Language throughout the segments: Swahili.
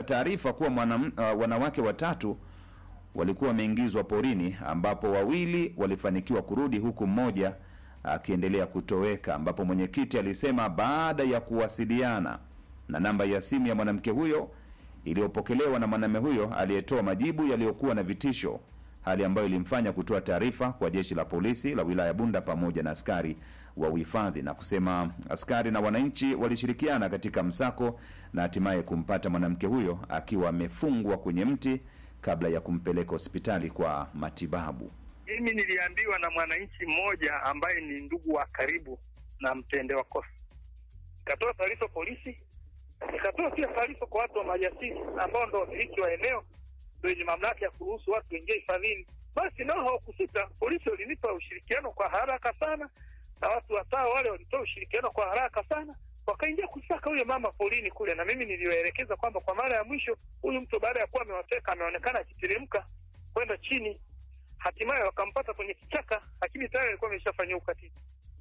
taarifa kuwa mwanam, uh, wanawake watatu walikuwa wameingizwa porini ambapo wawili walifanikiwa kurudi huku mmoja akiendelea kutoweka, ambapo mwenyekiti alisema baada ya kuwasiliana na namba ya simu ya mwanamke huyo iliyopokelewa na mwanamume huyo aliyetoa majibu yaliyokuwa na vitisho, hali ambayo ilimfanya kutoa taarifa kwa jeshi la polisi la wilaya Bunda pamoja na askari wa uhifadhi, na kusema askari na wananchi walishirikiana katika msako na hatimaye kumpata mwanamke huyo akiwa amefungwa kwenye mti kabla ya kumpeleka hospitali kwa matibabu. Mimi niliambiwa na mwananchi mmoja ambaye ni ndugu wa karibu na mtendewa kosa, nikatoa taarifa polisi, nikatoa pia taarifa kwa watu wa maliasili ambao ndo wamiliki wa eneo ndo wenye mamlaka ya kuruhusu watu waingie hifadhini. Basi nao hawakusita, polisi walinipa ushirikiano kwa haraka sana, na watu watao wale walitoa ushirikiano kwa haraka sana, wakaingia kusaka huyo mama polini kule, na mimi niliwaelekeza kwamba kwa mara ya mwisho huyu mtu baada ya kuwa amewateka ameonekana akiteremka kwenda chini hatimaye wakampata kwenye kichaka, lakini tayari alikuwa ameshafanyia ukatili.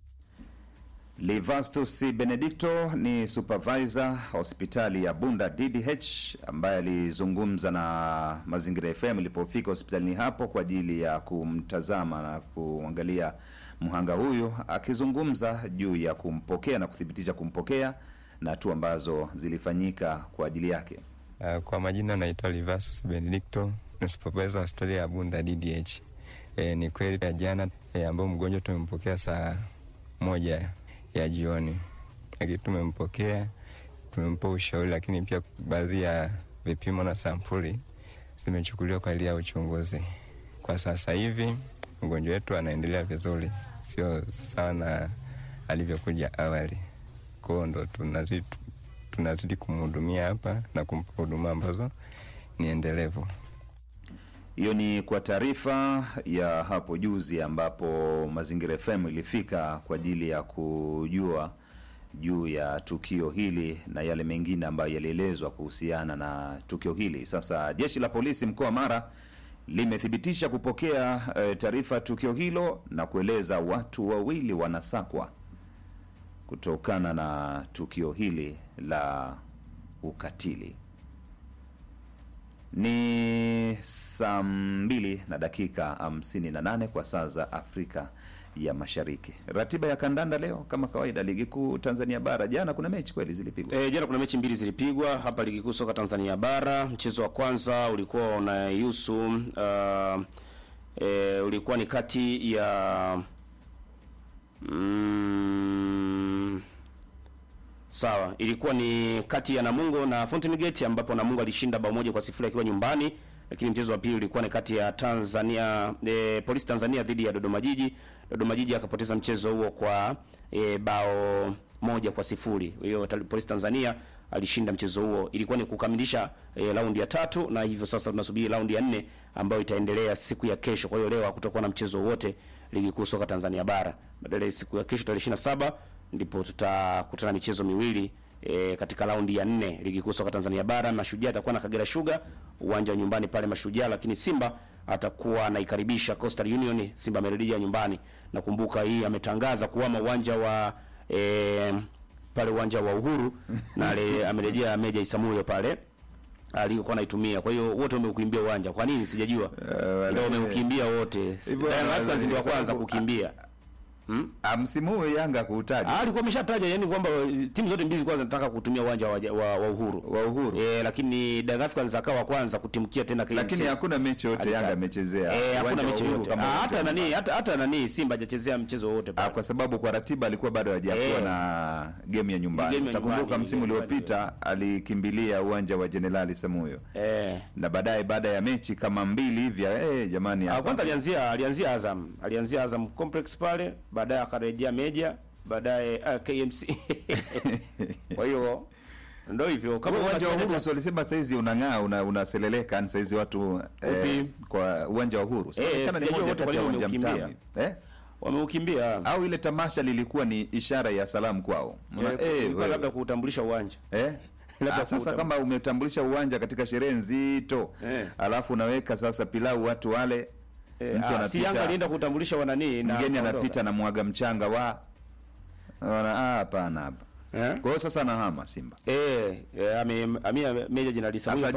Livastus Benedicto ni supervisor hospitali ya Bunda DDH ambaye alizungumza na Mazingira FM ilipofika hospitalini hapo kwa ajili ya kumtazama na kuangalia mhanga huyu, akizungumza juu ya kumpokea na kuthibitisha kumpokea na hatua ambazo zilifanyika kwa ajili yake. Uh, kwa majina naitwa Livastus Benedicto, ni supervisor hospitali ya Bunda DDH. E, ni kweli ya jana e, ambao mgonjwa tumempokea saa moja ya jioni, lakini tumempokea tumempa ushauri, lakini pia baadhi ya vipimo na sampuli zimechukuliwa kwa ajili ya uchunguzi. Kwa sasa hivi mgonjwa wetu anaendelea vizuri, sio sawa na alivyokuja awali. Kwao ndo tunazidi tunazidi kumhudumia hapa na kumpa huduma ambazo ni endelevu. Hiyo ni kwa taarifa ya hapo juzi ambapo Mazingira FM ilifika kwa ajili ya kujua juu ya tukio hili na yale mengine ambayo yalielezwa kuhusiana na tukio hili. Sasa jeshi la polisi mkoa wa Mara limethibitisha kupokea e, taarifa ya tukio hilo na kueleza watu wawili wanasakwa kutokana na tukio hili la ukatili. Ni saa mbili na dakika hamsini na nane kwa saa za Afrika ya Mashariki. Ratiba ya kandanda leo kama kawaida, ligi kuu Tanzania bara, jana kuna mechi kweli zilipigwa. E, jana kuna mechi mbili zilipigwa hapa ligi kuu soka Tanzania bara. Mchezo wa kwanza ulikuwa unahusu uh, e, ulikuwa ni kati ya mm, sawa, ilikuwa ni kati ya Namungo na Fountain Gate ambapo Namungo alishinda bao moja kwa sifuri akiwa nyumbani, lakini mchezo wa pili ulikuwa ni kati ya Tanzania e, Polisi Tanzania dhidi ya Dodoma Jiji. Dodoma Jiji akapoteza mchezo huo kwa e, bao moja kwa sifuri. Hiyo Polisi Tanzania alishinda mchezo huo. Ilikuwa ni kukamilisha e, raundi ya tatu, na hivyo sasa tunasubiri raundi ya nne ambayo itaendelea siku ya kesho. Kwa hiyo leo hakutakuwa na mchezo wote ligi kuu soka Tanzania bara. Badala siku ya kesho tarehe 27 ndipo tutakutana michezo miwili e, katika raundi ya nne ligi kuu soka Tanzania bara. Mashujaa atakuwa na Kagera Sugar uwanja wa nyumbani pale Mashujaa, lakini Simba atakuwa anaikaribisha Coastal Union. Simba amerejea nyumbani, na kumbuka hii ametangaza kuhama uwanja wa e, pale uwanja wa Uhuru na amerejea Meja Isamuyo pale alikuwa anaitumia. Kwa hiyo wote wameukimbia uwanja. Kwa nini sijajua? Ndio wameukimbia wote. Young Africans ndio wa kwanza kukimbia. Hmm? Msimu huu Yanga kuutaja. Ah, alikuwa ameshataja yani kwamba timu zote mbili kwanza zinataka kutumia uwanja wa, wa, wa Uhuru. Wa Uhuru. Eh, lakini Young Africans akawa kwanza kutimkia tena KMC. Lakini hakuna mechi yote Yanga amechezea. Eh, hakuna mechi yote. Ah, hata nani hata hata nani Simba hajachezea mchezo wote pale. Ah, kwa sababu kwa ratiba alikuwa bado hajakuwa eh, na game ya nyumbani. Utakumbuka msimu uliopita alikimbilia uwanja wa Jenerali Samuyo. Eh. Na baadaye baada ya mechi kama mbili hivi eh, jamani hapa. Kwanza alianzia alianzia Azam. Alianzia Azam Complex pale baadaye akarejea Meja, baadaye uh, KMC. Kwa hiyo ndio hivyo kama uwanja wa Uhuru sio alisema saizi unang'aa una, unaseleleka ni saizi watu eh, kwa uwanja wa Uhuru so, eh, kana ni moja kati ya uwanja mtamu eh wameukimbia au ile tamasha lilikuwa ni ishara ya salamu kwao eh, eh labda kuutambulisha uwanja eh labda sasa kama umetambulisha uwanja katika sherehe nzito eh, alafu unaweka sasa pilau watu wale E, mtu anapita si Yanga alienda kutambulisha wanani na mgeni anapita na mwaga mchanga wa wana hapana hapa eh? Kwa hiyo sasa anahama Simba eh, eh ame, ame meja jina lisa